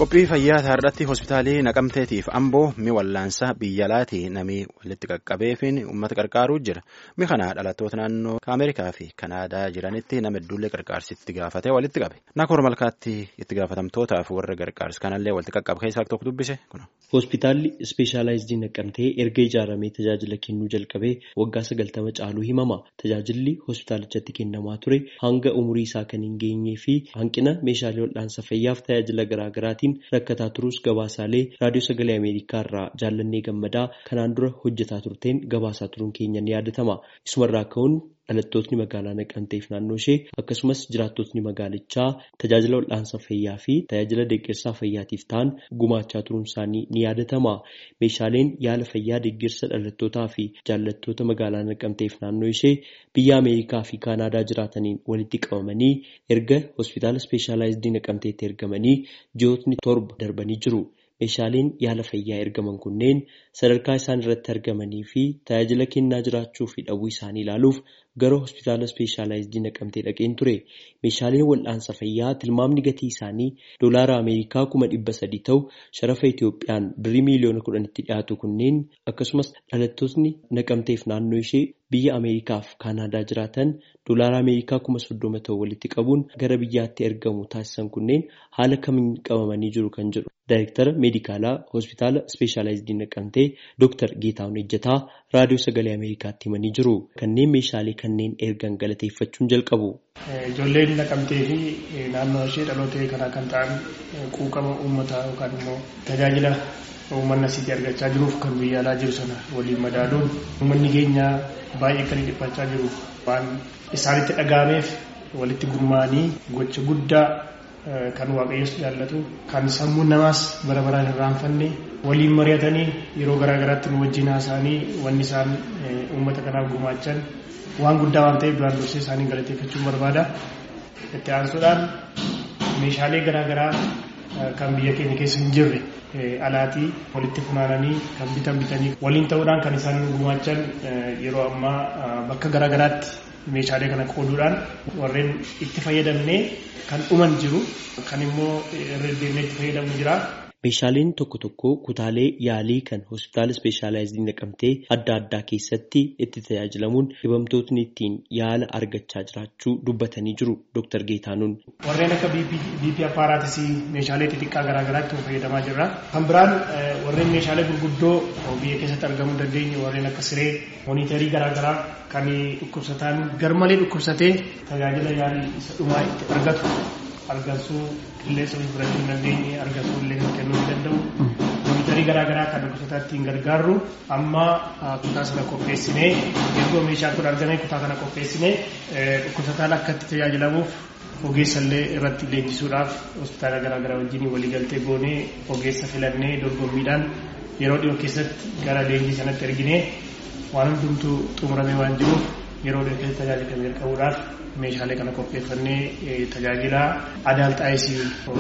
Qophii fayyaa irratti hospitaalii naqamteetiif amboo mi wallaansa biyya alaatii namni walitti qaqqabeefiin uummata qarqaaruu jira. Mi kana dhalattoota naannoo Ameerikaa fi Kanaadaa jiranitti nama hedduullee qarqaarsitti gaafatee walitti qabe. Nakoor malkaatti itti gaafatamtootaaf warra gargaarsa kanallee walitti qaqqabe keessaa tokko dubbise. Hospitaalli ispeeshaalaayizidii naqamtee erga ijaaramee tajaajila kennuu jalqabee waggaa sagaltama caaluu himama. Tajaajilli hospitaalichatti kennamaa ture hanga umurii isaa kan hin geenyee fi hanqina meeshaalee wal'aansa fayyaaf tajaajila garaagaraatiin rakkataa turuus gabaasaalee raadiyoo sagalee Ameerikaa irraa jaallannee gammadaa kanaan dura hojjetaa turteen gabaasaa turuun keenya ni yaadatama. Isumarraa ka'uun dhalattootni magaalaa naqamteef naannoo ishee akkasumas jiraattotni magaalichaa tajaajila wal'aansa fayyaa fi tajaajila deeggarsaa fayyaatiif ta'an gumaachaa turuun isaanii ni yaadatama. Meeshaaleen yaala fayyaa deeggarsa dhalattootaa fi jaallattoota magaalaa naqamteef naannoo ishee biyya Ameerikaa fi Kaanaadaa jiraataniin walitti qabamanii erga hospitaala ispeeshaalaayizidii naqamteetti ergamanii ji'ootni torba darbanii jiru. Meeshaaleen yaala fayyaa ergaman kunneen sadarkaa isaan irratti argamanii fi tajaajila kennaa jiraachuu fi dhabuu isaanii ilaaluuf gara hospitaala ispeeshaalaayizidii naqamtee dhaqeen ture. Meeshaaleen wal'aansa fayyaa tilmaamni gatii isaanii doolaara Ameerikaa kuma dhibba sadii ta'u sharafa Itoophiyaan birrii miiliyoona kudhanitti dhiyaatu kunneen akkasumas dhalattootni naqamteef naannoo ishee biyya Ameerikaa fi Kaanaadaa jiraatan doolaara Ameerikaa kuma soddoma ta'u walitti qabuun gara biyyaatti ergamu taasisan kunneen haala kamiin qabamanii jiru kan jedhu. Daayirektara meedikaalaa hospitaala ispeeshaalaayizidii naqamtee Dooktar Geetahuun Ejjataa raadiyoo sagalee Ameerikaatti himanii jiru. Kanneen meeshaalee kanneen ergan galateeffachuun jalqabu. Ijoolleen naqamtee fi naannoo ishee dhalootee kanaa kan ta'an quuqama uummataa yookaan immoo tajaajila uummanni asitti argachaa jiruuf kan biyya alaa jiru sana waliin madaaluun uummanni keenya baay'ee kan dhiphachaa jiru waan isaanitti dhaga'ameef walitti gurmaa'anii gocha guddaa kan waaqayyoos jaallatu kan sammuun namaas bara baraan hin irraanfanne waliin mari'atanii yeroo garaa garaatti nu wajjin haasa'anii wanni isaan uummata kanaaf gumaachan waan guddaa waan ta'eef duraan dursee isaanii galateeffachuun barbaada. Itti aansuudhaan meeshaalee garaa garaa kan biyya keenya keessa hin jirre alaatii walitti funaananii kan bitan bitanii waliin ta'uudhaan kan isaan gumaachan yeroo ammaa bakka garaa garaatti meeshaalee kana qooduudhaan warreen itti fayyadamnee kan dhuman jiru kan immoo irra deemnee itti fayyadamnu jira. Meeshaaleen tokko tokko kutaalee yaalii kan hospitaala ispeeshaalaayizidii naqamtee adda addaa keessatti itti tajaajilamuun dhibamtootni ittiin yaala argachaa jiraachuu dubbatanii jiru Dr. Geetaanuun. Warreen akka BP appaaraatis meeshaalee xixiqqaa garaa garaatti fayyadamaa jirra. Kan biraan warreen meeshaalee gurguddoo biyya keessatti argamuu dandeenyu warreen akka siree moonitarii garaa garaa kan dhukkubsataan garmalee dhukkubsatee tajaajila yaalii isa dhumaa itti argatu argansuu qilleensa fudhachuu hin dandeenye argansuu illee kennuu hin danda'u. Moonitarii garaa garaa kan dhukkubsataa ittiin gargaarru amma kutaa sana qopheessinee erga meeshaan kun argame kutaa kana qopheessinee dhukkubsataan akka itti tajaajilamuuf ogeessa illee irratti leenjisuudhaaf hospitaala garaa garaa wajjin waliigaltee goonee ogeessa filannee dorgommiidhaan yeroo dhiyoo keessatti gara leenjii sanatti erginee waan hundumtuu xumuramee waan jiruuf yeroo dhiyoo keessatti tajaajila kan jalqabuudhaaf meeshaalee kana qopheeffannee tajaajila adaalxaayisii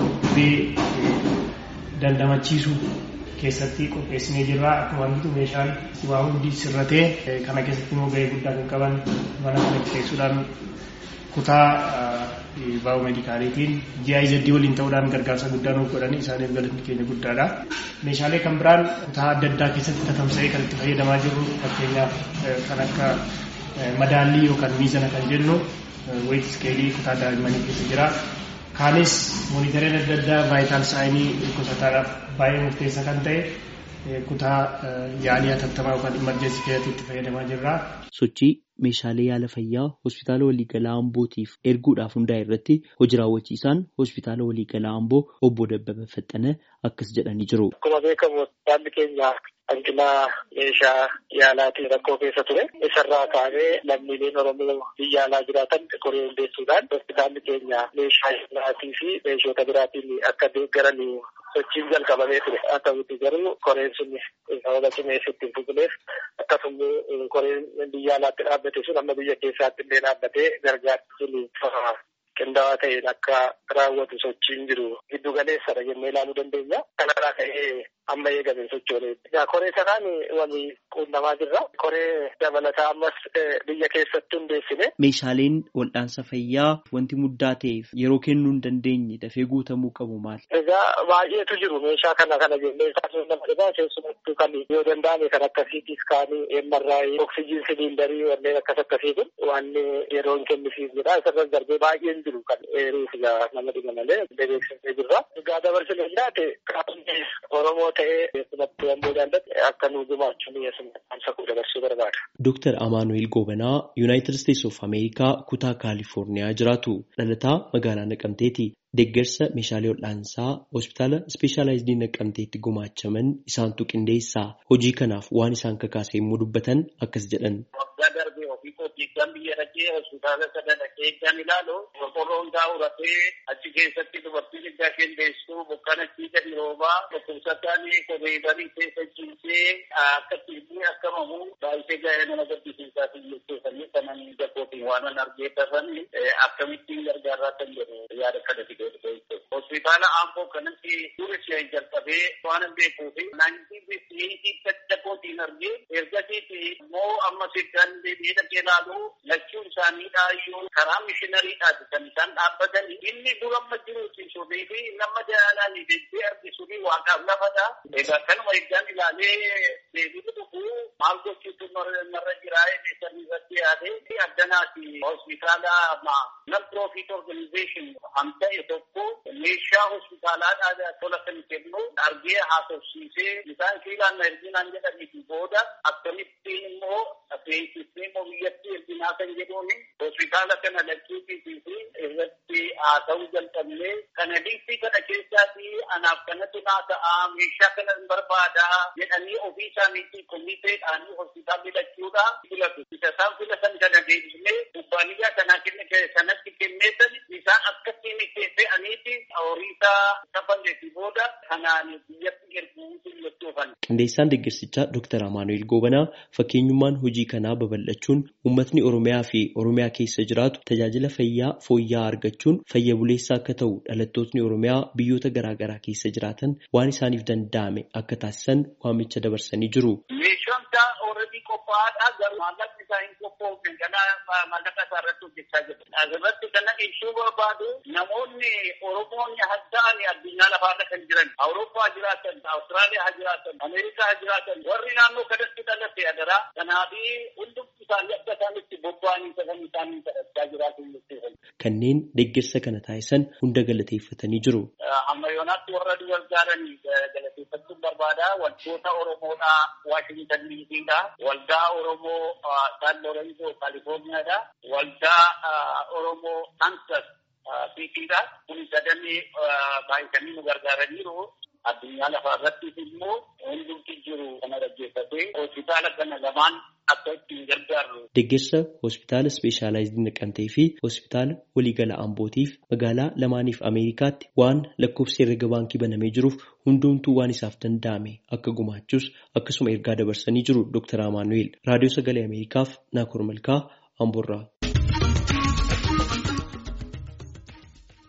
dhibee dandamachiisuu keessatti qopheessinee jirra akka wanti meeshaan waa hundi sirratee kana keessatti immoo gahee guddaa kan qaban mana kana keessuudhaan kutaa baa'oo meedikaaliitiin GIZ waliin ta'uudhaan gargaarsa guddaa nuuf godhanii isaaniif galanni keenya guddaadha. Meeshaalee kan biraan kutaa adda addaa keessatti tatamsa'ee kan itti fayyadamaa jirru fakkeenyaaf kan akka madaallii yookaan miizana kan jennu weet iskeelii kutaa daa'immanii keessa jira. Kaanis moonitareen adda addaa vaayitaal saayinii dhukkubsataadhaaf baay'ee murteessaa kan ta'e kutaa yaalii hatattamaa yookaan imarjensii keessatti itti fayyadamaa jirra. Sochii meeshaalee yaala fayyaa hospitaala waliigalaa Ambootiif erguudhaaf hundaa'e irratti hojii raawwachiisaan hospitaala waliigalaa Amboo obbo Dabbaba Faxxana akkas jedhanii jiru. Akkuma beekamu hospitaalli keenya hanqina meeshaa yaalaatiin rakkoo keessa ture. Isarraa kaanee lammiileen Oromoo biyya alaa jiraatan koree hundeessuudhaan hospitaalli keenya meeshaa yaalaatii fi meeshota biraatiin akka deeggaran sochiin jalqabamee ture. Haa ta'utti garuu koreen sun sababa cimeessa ittiin fufineef akkasumas koreen biyya alaatti dhaabbate sun amma biyya keessaatti illee dhaabbatee gargaarsi sun qindaa'aa ta'een akka raawwatu sochiin jiru giddu galeessadha jennee ilaaluu dandeenya. Kanarraa ka'ee amma eegamee sochoolee. Koree sanaan wali quunnamaa jirra. Koree dabalataa ammas biyya keessatti hundeessine. Meeshaaleen wal'aansa fayyaa wanti muddaa ta'eef yeroo kennuu hin dandeenye dafee guutamuu qabu maali? Egaa baay'eetu jiru meeshaa kana kana jennee taasisuu nama dhibaa keessumattuu kan yoo danda'ame kan akka siitii iskaanii, eemmarraayii, oksijiin siliindarii wanneen akkas akkasiitu waan yeroo hin kennisiif jedha. Isarras darbee baay'een jiru kan eeruuf nama dhiba malee beeksisee jirra. Egaa dabarsine jiraate qaamni Oromoo ta'ee keessumattuu Amboo jaallate akka nu gumaachuun yeesumsa dabarsuu barbaada. Dooktar Amaanuel Goobanaa Yuunaayitid Isteetsi of Ameerikaa kutaa Kaalifoorniyaa jiraatu. Dhalataa magaalaa Naqamteeti. Deeggarsa meeshaalee wal'aansaa hospitaala ispeeshaalaayizidii Naqamteetti gumaachaman isaantu qindeessaa. Hojii kanaaf waan isaan kakaase yommuu dubbatan akkas jedhan. Waggaa darbee ofii kootii kan biyya dhaqee hospitaala sana dhaqee kan ilaalu qorqorroo hundaa uratee achi keessatti dubartiin iddaa qindeessuu bokkaan achii gadi roobaa dhukkubsataan kophee barii keessa ciisee akka tiifii akka mamu baay'ee gaa'ee nama gaddisiisaa fi jechuufanii kanan jabbootiin waan argee tafanii akkamittiin gargaaraa kan jedhu yaada kana fidee Hospitaala Amboo kanatti duri ishee jalqabee waan beekuu fi naantii bifti dadhabootiin argee ergasiiti immoo amma siddaan deebi'ee dhaqee ilaalu lachuun isaaniidhaa iyyuu karaa mishinariidhaati kan isaan dhaabbatani. Inni dura amma jiruuti sunii fi nama jaalaan deebi'ee argisu fi waaqaaf lafadha. Egaa kanuma eeggaan ilaalee deebi'ee dhufu maal gochuutu narra jiraa eegan irratti yaadee addanaati hospitaala non profit organization ta'e tokko meeshaa hospitaalaadhaa tola kan kennu argee haasofsiisee isaan kiilaan erginaan jedhaniifi booda akkamittiin immoo beeksisnee immoo biyyatti erginaa kan jedhuun hospitaala kana lakkiitii fi irratti haasa'uu jalqabnee kana dhiibbaa kana keessaati anaaf kanatu naa ta'a meeshaa kana hin barbaada jedhanii ofii isaaniitii komiteedhaan hospitaalli lachuudha filatu isa isaan filatan kana deebisnee kubbaaniyyaa kanaa kanatti kenneetan isaan akkasiin fe'aniiti horiisaa kafanneeti booda kanaan biyyatti erguu jechuufan. Qindeessaan deeggarsichaa Dooktar Amaanuel Goobanaa fakkeenyummaan hojii kanaa babal'achuun uummatni Oromiyaa fi Oromiyaa keessa jiraatu tajaajila fayyaa fooyya'aa argachuun fayya buleessaa akka ta'u dhalattootni Oromiyaa biyyoota garaa garaa keessa jiraatan waan isaaniif danda'ame akka taasisan waamicha dabarsanii jiru. Meeshaan isaa ooredii qophaa'aadha garuu maallaqni isaa hin qophoofne ganaa maallaqa isaa irratti hojjechaa jiru. Asirratti kana ibsuu barbaadu namoonni Oromoonni hadda'ani addunyaa lafaarra kan jiran Awurooppaa jiraatan, Awustiraaliyaa jiraatan, Ameerikaa jiraatan warri naannoo kanatti dhalate adaraa kanaafi hundumti isaanii akka isaanitti bobba'anii sagan isaanii kadhachaa jiraatan jechuudha. Kanneen deeggarsa kana taasisan hunda galateeffatanii jiru. Amma yoonaatti warra gargaaranii galateeffachuun barbaada wantoota Oromoodhaa Waashintan Diisiidha. Waldaa Oromoo San Lorenzo Kaalifoorniyaadha. Waldaa Oromoo Kansas Siitiidha. Kun sadanii baay'atanii nu gargaaraniiru. Addunyaa lafaa irrattis immoo hundumti jiru kana dhaggeeffatee hospitaala kana lamaan akka ittiin gargaarru. Deeggarsa hospitaala ispeeshaalaayizii naqamtee fi hospitaala waliigala Ambootiif magaalaa lamaaniif Ameerikaatti waan lakkoofsi herrega baankii banamee jiruuf hundumtuu waan isaaf danda'ame akka gumaachus akkasuma ergaa dabarsanii jiru Dr. Amaanuel. Raadiyoo Sagalee Ameerikaaf Naakoor Malkaa Amboorraa.